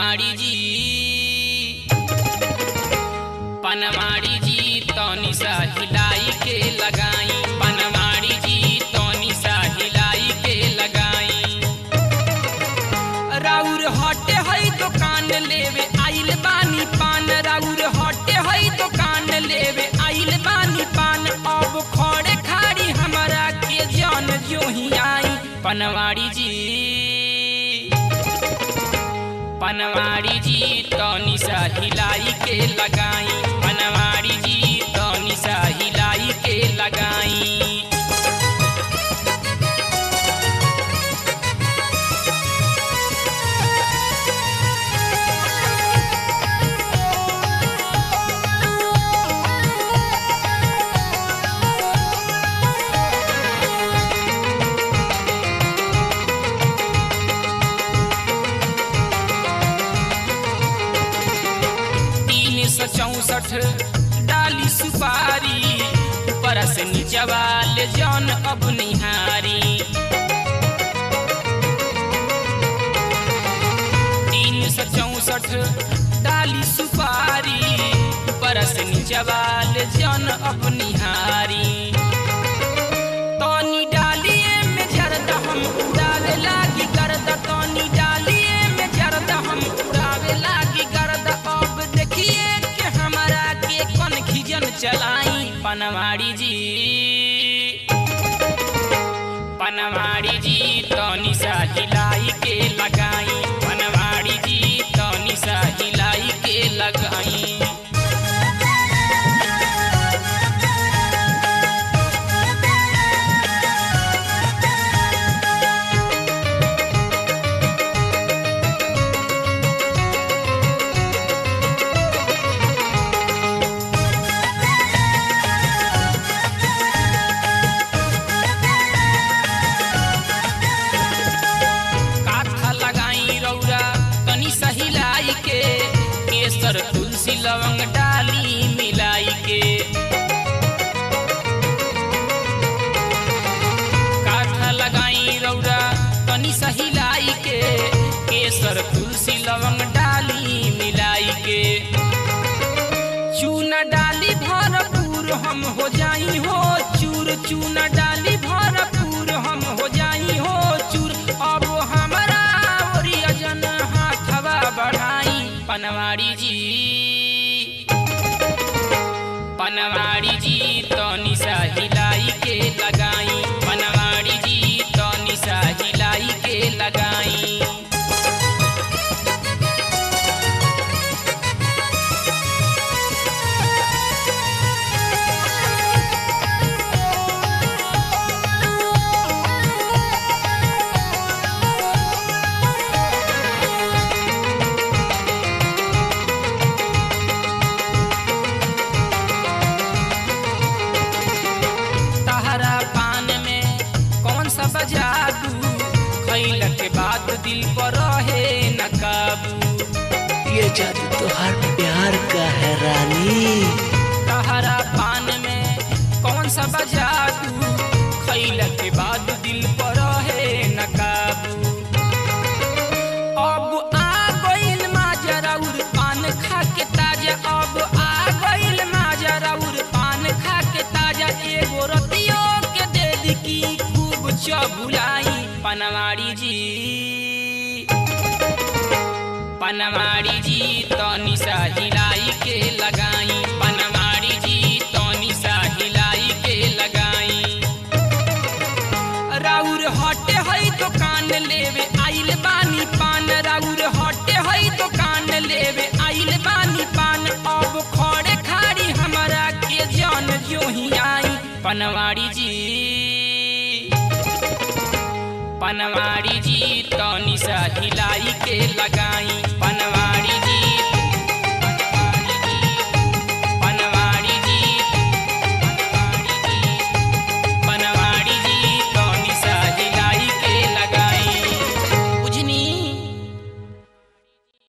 पनवाड़ी जी पनवाड़ी जी तौनी सा हिलाई के लगाई पनवाड़ी जी तौनी सा हिलाई के लगाई राउर हटे हई दुकान लेवे आइल बानी पान राउर हटे हई दुकान लेवे आइल बानी पान अब खड़े खाड़ी हमरा के जान जो ही आई पनवाड़ी जी पनवाड़ी जी तौनी सा हिलाई के लगाई पनवाड़ी जी तौनी सा हिलाई के लगाई तीन सौ चौसठ डाली सुपारी ऊपर से नीचवा ले जौन अब निहारी तीन सौ चौसठ डाली सुपारी ऊपर से नीचवा ले जौन अब निहारी तनी डालिए में जरदा हम उड़ावे लागी करदा तनी डालिए में जरदा हम उड़ावे लागी करदा अब देखिए कि हमारा के कौन खिजन चलाई पनवाड़ी जी पनवाड़ी जी तनी सा हिलाई के लगाई पनवाड़ी जी तनी सा हिलाई के लगाई काथा लगाई रौरा तनी सहिलाई के केसर तुलसी लवंग डाली मिलाई के काथा लगाई रौरा तनी सहिलाई के केसर तुलसी लवंग डाली मिलाई के चूना डाली भरपूर हम हो जाई हो चूर चूना डाली भरपूर हम हो जाई हो चूर अब हमरा ओरियजन हाथवा बढ़ाई पनवाड़ी जी पनवाड़ी जी तनी सा हिलाई के लगाई पनवाड़ी जी तनी सा हिलाई के लगाई तहरा पान में कौन सा बजादू खैल के बाद दिल पर रहे न काबू ये जादू तो हर प्यार का है रानी तहरा पान में कौन सा बजादू खैल के बाद दिल पर रहे न काबू अब आ गइल माजरा उर पान खा के ताजा अब आ गइल माजरा उर पान खा के ताजा एगो रतियो के दे दी की खूब चबुलाई पनवाड़ी जी पनवाड़ी जी तनी सा हिलाई के लगाई पनवाड़ी जी तनी सा हिलाई के लगाई राउर हटे हई दुकान लेवे आइल बानी पान राउर हटे हई दुकान लेवे आइल बानी पान अब खड़े खाड़ी हमरा के जान जो ही आई पनवाड़ी जी पनवाड़ी जी तनी सा हिलाई के लगाई पन